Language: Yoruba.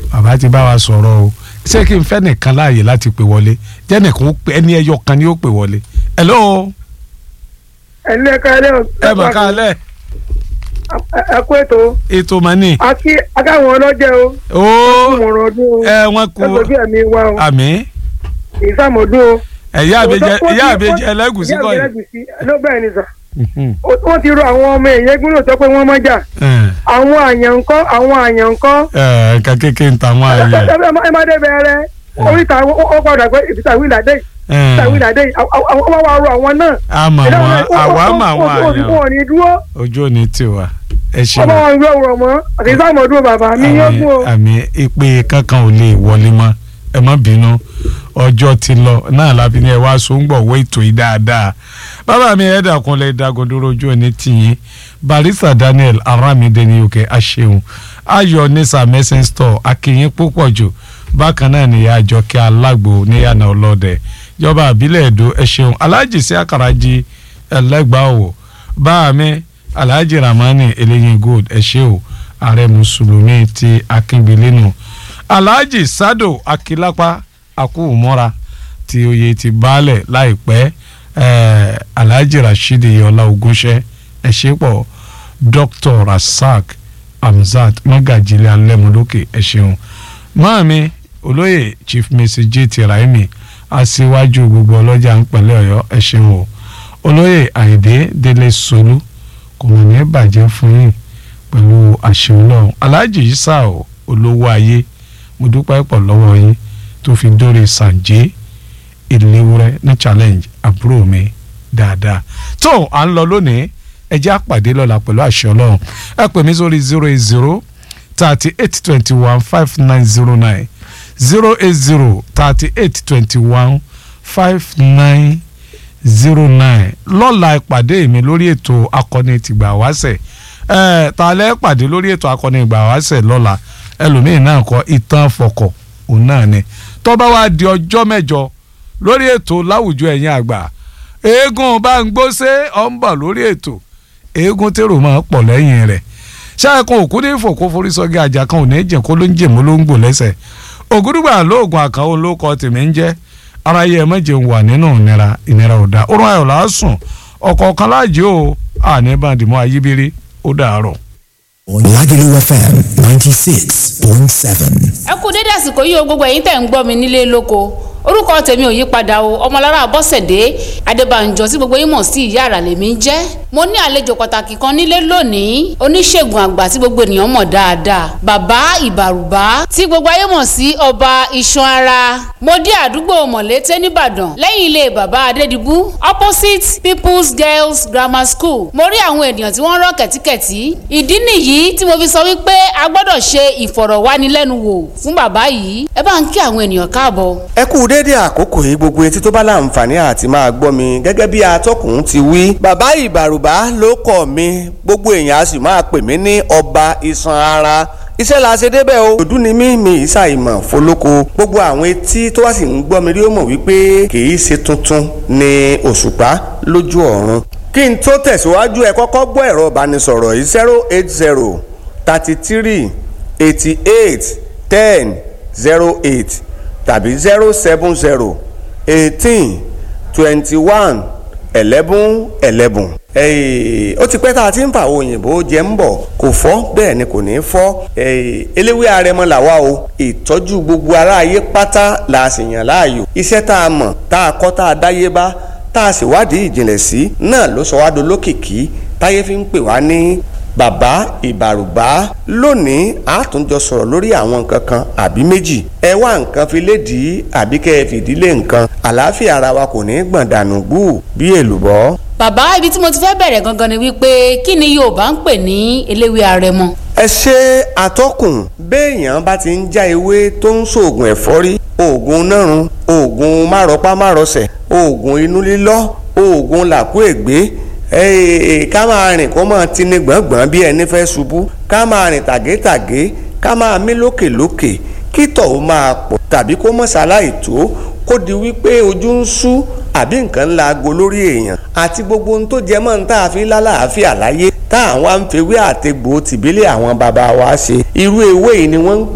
bàbá ti bá wa sọ̀rọ̀ o ṣé kí n fẹ́ nìkan láàyè láti pè wọlé jẹ́ nìkan ó pè ẹni ẹyọ kan ni ó pè wọlé. hello ẹ̀lẹ́ kálẹ̀ ẹ mọ̀ ká lẹ̀ ẹ kú ètò ètò mọ́nì. akí akáwọn ọlọ́jẹ́ o ó ìmọ̀ràn ọdún o ẹ wọn kú ẹgbẹ̀bí ẹ̀mí wa o àmì ìsàmọ̀dún o. ẹ̀yà àbẹjẹ ẹ̀yà àbẹjẹ ẹlẹ́gùsí kọ́ ìyá yìí. àbẹ̀jẹ̀ ló bẹ́ẹ̀ ni sà Mhm. Ó- wọ́n ti rọ àwọn ọmọ èèyàn gbọ́dọ̀ sọ pé wọ́n mọ́ jà Ẹ̀, àwọn àyàn ńkọ́ àwọn àyàn ńkọ́ ẹ̀, nǹkan kékeré ń ta wọn àyè. ẹ má dé bẹ̀rẹ̀ oríta ó padà pé ìfìtà wíìlàdé ìfìtà wíìlàdé àwọn wá wá rọ àwọn náà. àmọ́ wọn àwa mọ àwọn wọn àyàn ò ní dúró ojú òní tiwa ẹ ṣe ọmọ wọn gbé òwúrọ̀ mọ́ àti ìsàmọ̀dún bàbá mi yóò gún o. àmì ìpè kankan ò lè wọlé mọ́ ẹ má bínú ọjọ́ ti lọ náà láfi ní ẹ wá sóńgbọ̀ wọ ètò yìí dáadáa bàbá mi ẹ dàkún lẹ dàgọdúró ojú òní tìyín barista daniel aramide ní òkè aṣeun ayọ̀ nisa messing store akínyìn púpọ̀ jù bákan náà nìyá àjọkẹ́ alágbo níyànà ọlọ́dẹ ìjọba àbílẹ̀ èdò ẹ ṣeun alájì sí àkàràjì ẹlẹ́gbàá òwò báà mi alhaji ramani eléyìn gold ẹ ṣé o ààrẹ mùsùlùmí ti akíngbélénu alhaji sado akilapa akúmọ́ra tí oyè ti baálẹ̀ láìpẹ́ eh, alhaji rasheed yọlá ogúnṣẹ́ ẹ ṣé pọ̀ dr rasaq hamzat mọ́gàjílẹ̀ alẹ́múlókè ẹ ṣeun máàmi olóyè chief mrs j t raimi aṣíwájú gbogbo ọlọ́jà ń pẹ̀lẹ́ ọ̀yọ́ ẹ ṣeun o olóyè àyìndé délé solú kò mọ̀ ní bàjẹ́ fún yín pẹ̀lú àṣẹ ọlọ́run aláàjì isa o olówó ayé mo dúpẹ́ pọ̀ lọ́wọ́ yín tó fi dórí sànjẹ́ ìléwúrẹ́ ní challenge àbúrò mi dáadáa tó à ń lọ lónìí ẹ jẹ́ àpàdé lọ́la pẹ̀lú àṣẹ ọlọ́run ẹ pè mí sórí zero eight zero thirty eight twenty one five nine zero nine zero eight zero thirty eight twenty one five nine zero nine lọ́la ìpàdé mi lórí ètò akọni tìgbà wáṣẹ̀ ẹ̀ ta lẹ́ pàdé lórí ètò akọni ìgbà wáṣẹ̀ lọ́la ẹlòmíín náà kọ ìtàn fọkọ̀ òun náà ni tó bá wá di ọjọ́ mẹ́jọ lórí ètò láwùjọ ẹ̀yìn àgbà eégún bá ń gbóṣe ọ̀ ń bọ̀ lórí ètò eégún tèrò máa pọ̀ lẹ́yìn rẹ̀ ṣáàkùn òkú ní fòkó forí sọ́gí àjà kan ò ní jẹ́ kó ló ń jèmó ló ń gbò lẹ́sẹ̀ ògúdùgbà lóògùn àkànwó ló kọ tèmi ń jẹ́ ara yẹ mẹ́jẹ̀ ń wà nínú ìnira ìnira ò dáa orun ayọ̀ làásùn ọ̀kọ̀ọ̀kan láàjì ó àní bàdìmọ́ ayíbírí ó dàárọ̀. Lagelu FM 96.7. ẹ kú dédé àsìkò yìí o gbogbo ẹ̀yin tẹ̀ ń gbọ́ mi nílé lóko orúkọ tèmi ò yí padà o ọmọlára bọ́sẹ̀dé adébànjọ tí gbogbo yín mọ̀ sí ìyá àrà lèmi ń jẹ́ mo ní àlejò pàtàkì kan nílé lónìí oníṣègùn àgbà tí gbogbo ènìyàn mọ̀ dáadáa bàbá ìbàrùbá tí gbogbo ayé mọ̀ sí ọba iṣan ara mo dé àdúgbò mọ̀lété nìbàdàn lẹ́yìn ilé bàbá adédìbú opposite people's girls grammar school mo rí àwọn ènìyàn tí wọ́n rọ́ kẹ̀tíkẹ̀tí ìdí nìyí tí mo fi sọ wípé a gbọ́dọ̀ ṣe ìfọ̀rọ̀wánilẹ́nuwò fún bàbá yìí ẹ bá ń kí àwọn ènìyàn káàbọ̀. ẹ kú déédé àkókò yìí gbogbo etí tó bá láǹfààní àti máa gbọ́ mi gẹ́gẹ́ bí atọ́kùn ti wí. bàbá ìbàrùbá ló kọ̀ mi gbogbo èèyàn a sì máa pè mí ní ọba iṣan ara iṣẹ́ la ṣe débẹ̀ o òdú ni mí mi ìṣàìmọ̀ fọlọ́kọ gbogbo àwọn etí tó wá sì ń gbọ́ mi rí ó mọ̀ wípé kì í ṣe tuntun ni òṣùpá lójú ọ̀run kí n tó tẹ̀síwájú ẹ kọ́kọ́ gbọ́ ẹ̀rọ ìbánisọ̀rọ̀ yìí zero eight zero thirty three eighty eight ten zero eight tàbí zero seven zero eighteen twenty one eleven eleven. ó ti pẹ́ tá a ti ń fa àwọn òyìnbó jẹ́ ń bọ̀ kò fọ́ bẹ́ẹ̀ ni kò ní fọ́ eléwé arẹmọ làwa o ìtọ́jú gbogbo aráyé pátá la sì yàn láàyò iṣẹ́ tá a mọ̀ tá a kọ́ tá a dáyé bá tá a sì wádìí ìjìnlẹ̀ sí náà ló sọ wá dolókìkí táyé fi ń pè wá ní bàbá ìbàrùbá lónìí a tún jọ sọ̀rọ̀ lórí àwọn nǹkan kan àbí méjì ẹ wá nǹkan fi lédìí àbí kẹ́ ẹ fìdílé nǹkan àlàáfíà ara wa kò ní gbọ̀n dànù gbù bí èlùbọ́. bàbá ibi tí mo ti fẹ́ bẹ̀rẹ̀ gangan ni wípé kí ni yorùbá ń pè ní eléwé arẹmọ. ẹ ṣe àtọkùn béèyàn bá ti ń já ewé tó ń ṣoògùn ẹ̀fọ́rí oògùn nárun oògùn márọpá márọsẹ̀ oògùn inú lílọ́ oògùn làkúègbé ká máa rìn kó máa tini gbọ̀ngbọ̀n bí ẹni fẹ́ ṣubú ká máa rìn tàgétàgé ká máa mí lókèlókè kí tọ̀hún máa pọ̀ tàbí kó mọ̀ ṣaláì tó kó di wípé ojú ń ṣú àbí nǹkan ńlá aago lórí èèyàn àti gbogbo ohun tó jẹ mọ́ ní tá a fi lálàáfíà láyé tá àwọn àǹfẹ̀wé àtegbò tìbílẹ̀ àwọn bàbá wa ṣe irú ewé yìí ni wọ́n ń pè